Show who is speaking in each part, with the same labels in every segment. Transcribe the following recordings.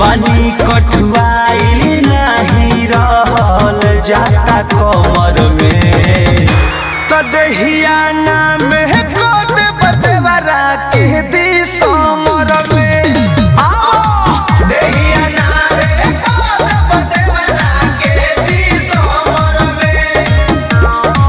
Speaker 1: बानी कठुआई नहीं रहल जाता कमर में तो दहिया नाम कोद बदवरा के दी समर में आओ दहिया नाम कोद बदवरा के दी समर में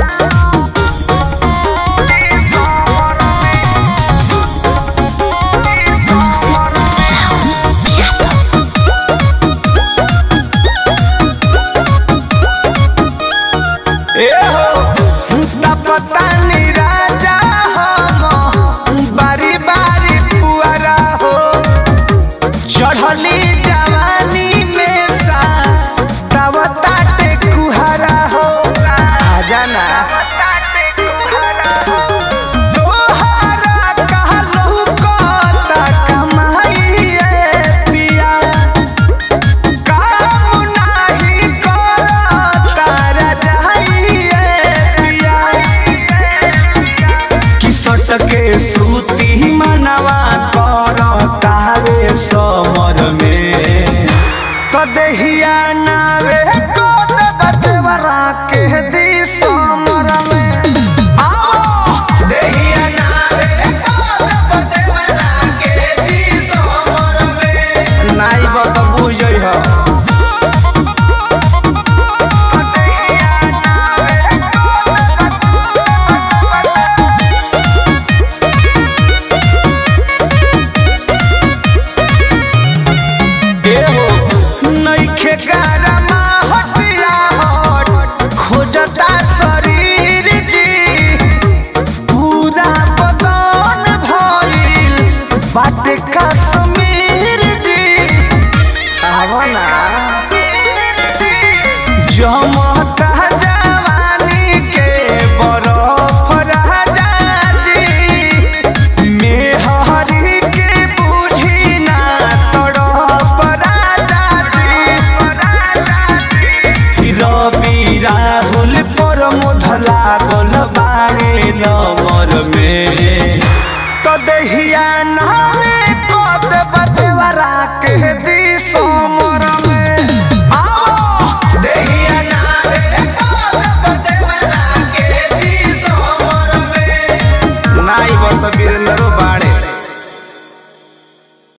Speaker 1: तपतानी राजा हम बारी बारी पुअरा हो चढ़ली जवानी में सा तवता टेकुहरा हो आजा ना तोहरा कहलहु कता कमाइए पिया काम नाही करता रजाइए पिया कि सटके सूती मनवा करता रे समर में तो दहिया नावे कोद बदवरा के दी समर में आओ दहिया नावे कोद बदवरा के दी समर में नाई बत बुझै ह देहो नइखे गारमा हटिया हट खोजता शरीर जी पूरा बदन भइल बाटे कश्मीर जी आवना जमता जवानी के बरफ राजा जी मेहरी के बुझी ना तड़प राजा जी रवि राहुल पर मुध लागल बाड़े नमर में